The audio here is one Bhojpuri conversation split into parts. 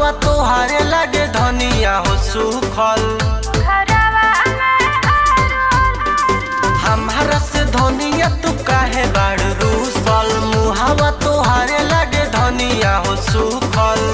मुहावा तोहारे लगे धनिया हो सुखल हमारा से धनिया तू काहे बाड़ रूसल मुहावा तोहारे लगे धनिया हो सुखल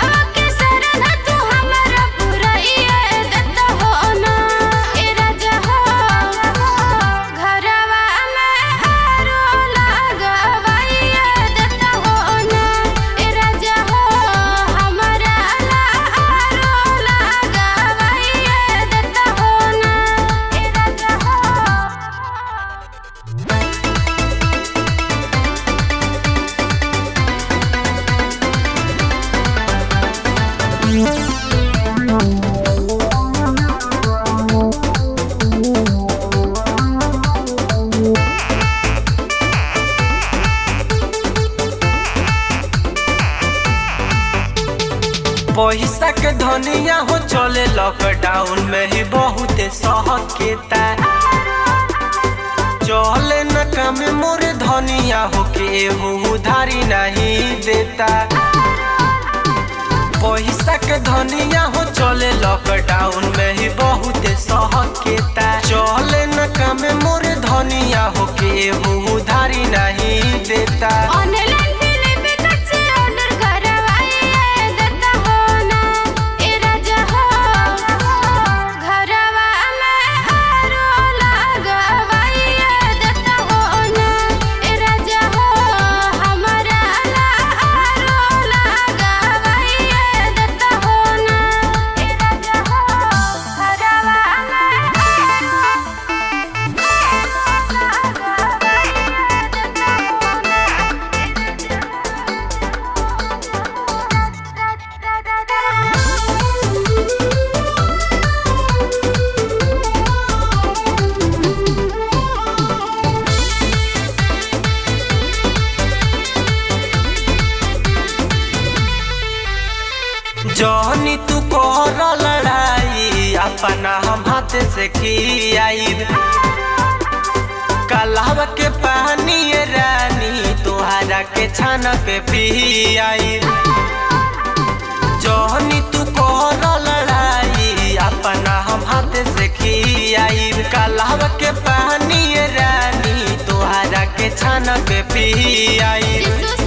पैसा के धनिया हो चले लॉकडाउन में ही बहुत सहकेता चले न काम मोरे धनिया हो के उधारी नहीं देता पैसा के धनिया हो चले लॉकडाउन में ही बहुत सहकेता चले न काम मोरे धनिया हो के उधारी नहीं देता ऑनलाइन फिल्म टिकट से ऑर्डर करवाइए देता हो ना ए राजा हो घरवा में आरो लगवाइए देता हो ना ए राजा हो हमारा ला आरो लगवाइए देता हो ना ए राजा हो घरवा जहनी तू कर लड़ाई अपना हम हाथ से खियाई कलाव के पानी ये रानी तुहरा के छान पे पियाई जहनी तू कर लड़ाई अपना हम हाथ से खियाई कलाव के पानी ये रानी तुहरा के छान पे पियाई यीशु